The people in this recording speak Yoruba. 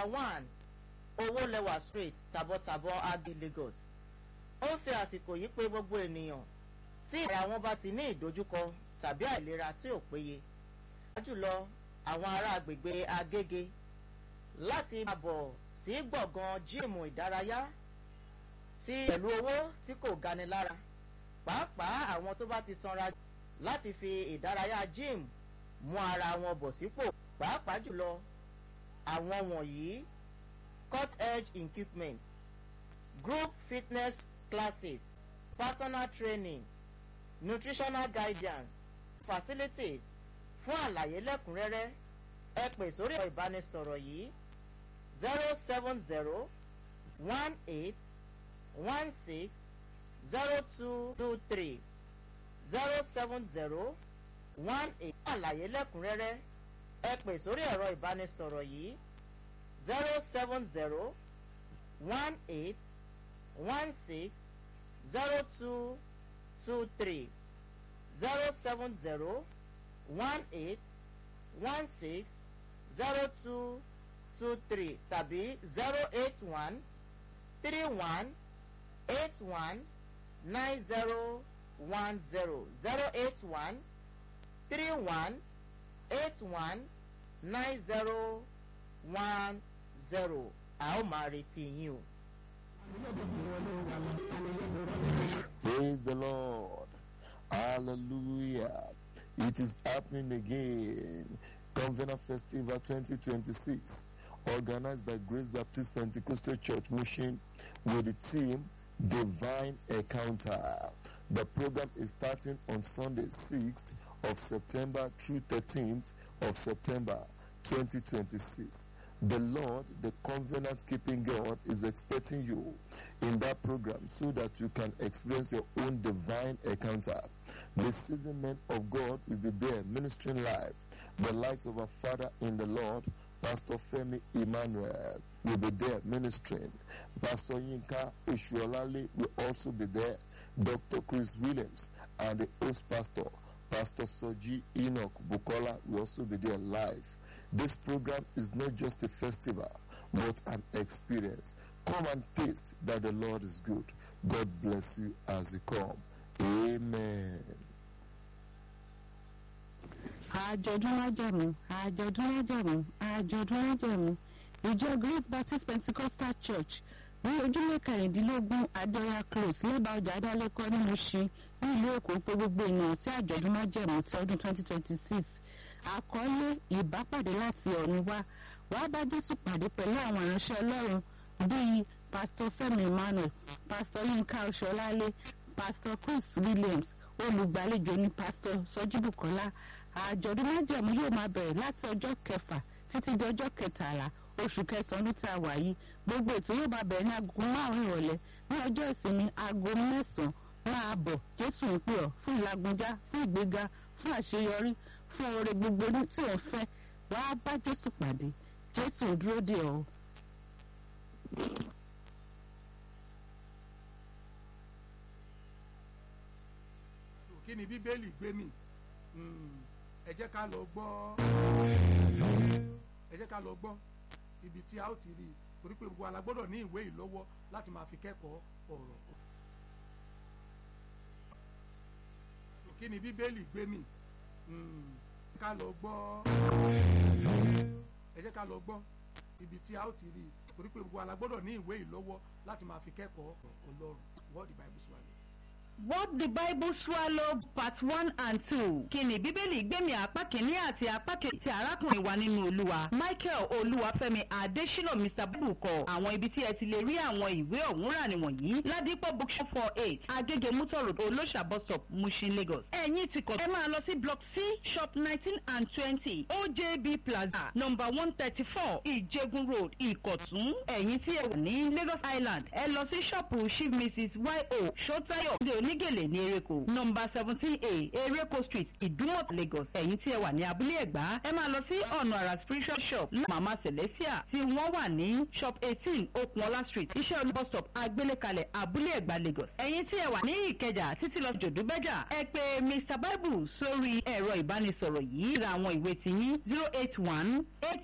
number one owólẹwà street tàbọ̀tàbọ̀ adi lagos ó ń fi àsìkò yìí pé gbogbo ènìyàn tí ìlera wọn bá ti ní ìdojúkọ tàbí àìlera tí ò péye jùlọ àwọn ará agbègbè agége láti máa bọ̀ sí gbọ̀ngàn jíìmù ìdárayá tí pẹ̀lú owó tí kò gani lára pàápàá àwọn tó bá ti sanra láti fi ìdárayá jíìmù mú ara wọn bọ̀ sípò pàápàá jùlọ àwọn wọ̀nyí cut edge equipment group fitness classes personal training nutritional guidance facilities fún àlàyé lẹ́kùnrẹ́rẹ́ ẹ pè sórí ẹ̀rọ ìbánisọ̀rọ̀ yìí zero seven zero one eight one six zero two two three zero seven zero one eight fún àlàyé lẹ́kùnrẹ́rẹ́ ẹ pè sórí ẹ̀rọ ìbánisọ̀rọ̀ yìí zero seven zero one eight one six zero two two three zero seven zero one eight one six zero two two three tàbí zero eight one three one eight one nine zero one zero zero eight one three one eight one nine zero one zero a ó máa retí yín o. Praise the Lord. Hallelujah. It is happening again. Convener Festival 2026, organized by Grace Baptist Pentecostal Church Mission with the team Divine Encounter. The program is starting on Sunday, 6th of September through 13th of September 2026. The Lord, the covenant keeping God, is expecting you in that program so that you can experience your own divine encounter. The seasoned men of God will be there ministering live. The likes of our Father in the Lord, Pastor Femi Emmanuel, will be there ministering. Pastor Yinka Ishuolale will also be there. Dr. Chris Williams and the host pastor, Pastor Soji Enoch Bukola, will also be there live. This program is not just a festival, but an experience. Come and taste that the Lord is good. God bless you as you come. Amen. àjọ̀dún májẹ̀mú àjọ̀dún májẹ̀mú àjọ̀dún májẹ̀mú ìjọ grace baptist pentecostal church ní ojúlé kẹrìndínlógún adéọyà close lẹ́bàá ọjà adálẹ́kọ́ ní Mushin ní ìlú èkó pé gbogbo ènìyàn sí àjọ̀dún májẹ̀mú ti ọdún 2026 àkọlé ìbápàdé láti ọ̀run wá wàá bá jésù pàdé pẹ̀lú àwọn ìránṣẹ́ ọlọ́run bíi pastor fẹ́mi emmanuel pastor yinka oṣọlálé pastor chris williams olùgbàlejò ní pastor sọjíbùkọ́lá àjọ̀dún májẹ̀mú yóò máa bẹ̀rẹ̀ láti ọjọ́ kẹfà títí di ọjọ́ kẹtàlá oṣù kẹsàn-án ní tí a wà yìí gbogbo ètò yóò máa bẹ̀rẹ̀ ní aago márùn-ún ìrọ̀lẹ́ ní ọjọ́ ìsinmi aago mẹ́sàn-án máa bọ̀ jésù ń pè ọ́ fún ìlàgbọ́njá fún ìgbéga fún àṣeyọrí fún oore gbogbo ní tí ò ń fẹ́ wàá bá jésù pàdé jésù ń dúró dè ọ́. kí ni bíbélì gbé mi ẹ jẹ́ ká lọ gbọ́ ẹ jẹ́ ká lọ gbọ́ ibi tí a ó ti rí i torí pé gbogbo alágbọ́dọ̀ ní ìwé ìlọ́wọ́ láti máa fi kẹ́kọ̀ọ́ ọ̀rọ̀. kí ni bíbélì gbé mi ká lọ gbọ́ ẹ jẹ́ ká lọ gbọ́ ibi tí a ó ti rí i torí pé gbogbo alágbọ́dọ̀ ní ìwé ìlọ́wọ́ láti máa fi kẹ́kọ̀ọ́ ọlọ́run what the bible swallow. What the Bible swallow part one and two. Kíni Bíbélì gbẹ̀mí apá kìíní àti apá kejì ti arákùnrin wa nínú Olúwa. Michael Olúwafẹ́mi Adésínà Mr. Bible kọ. Àwọn ibi tí ẹ ti lè rí àwọn ìwé ọ̀hún rà nìwọ̀nyí. Ládìpọ̀ bookshop four eight Agége Mutor Road Olóṣà bus stop Mushin Lagos. Ẹ̀yin ti kọ̀ ẹ máa lọ sí block C shop nineteen and twenty OJB Plaza number one thirty four Ìjẹgun Road Ìkọ̀tún. Ẹ̀yin tí ẹ wà ní Lagos Island ẹ lọ sí ṣọ́ọ̀pù Chief Mrs. Y.O. Ṣótáyọ̀ ní onígèlè ní Ereko nọmba seventeen A Ereko street Ìdúmọ̀tà Lagos ẹ̀yin tí ẹ wà ní abúlé Ẹ̀gbá ẹ máa lọ sí ọ̀nà àrà spiritual shop Mama Celestia tí wọ́n wà ní shop eighteen Okunola street iṣẹ́ olú bus stop agbélékalẹ̀ abúlé Ẹ̀gbá Lagos ẹ̀yin tí ẹ wà ní Ìkẹjà títí lọ jòdúbẹ́jà ẹ pè Mr Bible sórí ẹ̀rọ ìbánisọ̀rọ̀ yìí ra àwọn ìwé tiyín zero eight one eight